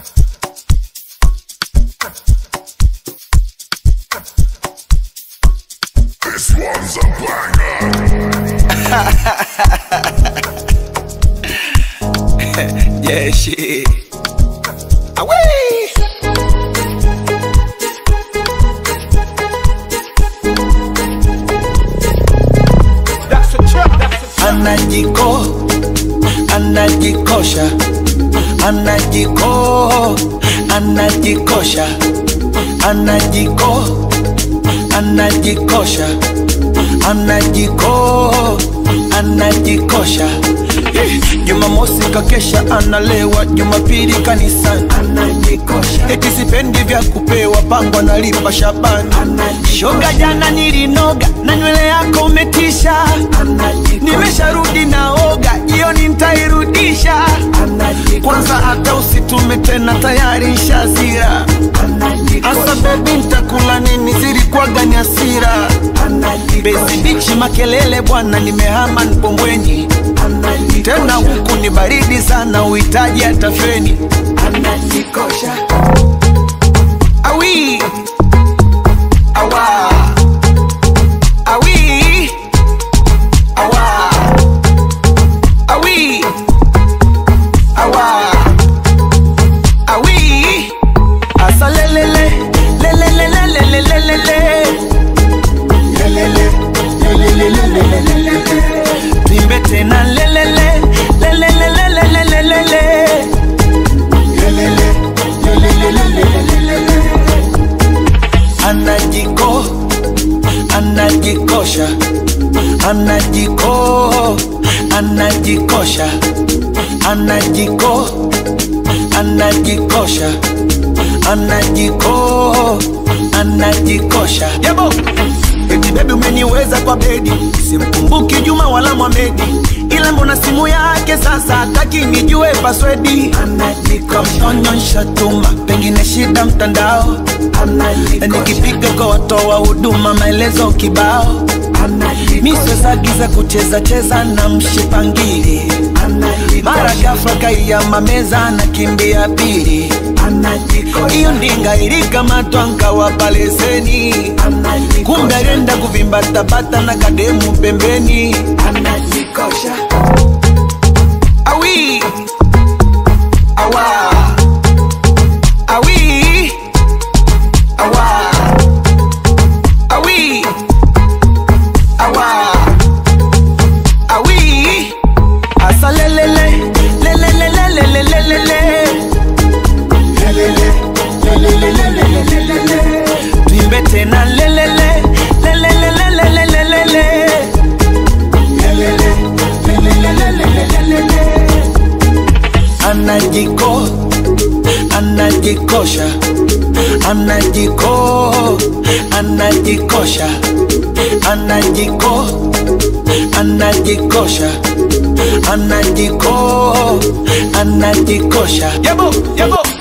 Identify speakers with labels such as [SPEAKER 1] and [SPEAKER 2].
[SPEAKER 1] This one's a banger.
[SPEAKER 2] Yeah, shit. Away. Anajiko, anajikosha, anajiko, anajikosha, anajiko, anajikosha, anajiko, anajikosha. Jumamosi kakesha analewa, Jumapili kanisani anajikosha. Eti sipendi vya kupewa, pango analipa Shabani shoga. Jana nilinoga na nywele yako umetisha, nimesharudi naoga, jioni ntairudisha. Kwanza hata usitume tena, tayari nshazira. Asa bebi, ntakula nini? Zilikuwaga ni hasira. Bezi bichi makelele bwana, nimehama Mpombweni tena huku ni baridi sana, uhitaji hata feni. Anajikosha awi awa awi awa awi awa awi asa lelele lelele lelele lelele lelele lelele lelele Nimbe tena lelele lelele lelele lelele Anajiko anajikosha anajiko anajikosha anajiko anajikosha anajiko anajikosha yabo Eti baby umeniweza kwa bedi, simkumbuki Juma wala Mohamedi, ila mbona simu yake sasa hataki nijue paswedi. Kamnyonyesha tuma, pengine shida mtandao, na nikipiga kwa watoa huduma maelezo kibao, misezagiza kucheza cheza na mshipangili, mara ghafla kaiyama meza na kimbia pili hiyo ndinga ilikamatwa nkawapa leseni, kumbe alienda kuvimbatabata na kademu pembeni. Anajikosha awi awa awi awa awi awa awi asa lelele lelele lelele lelele Tuimbe tena lelele lelele lelele lelele Anajiko anajikosha anajiko anajikosha anajiko anajikosha anajiko anajikosha yabo yabo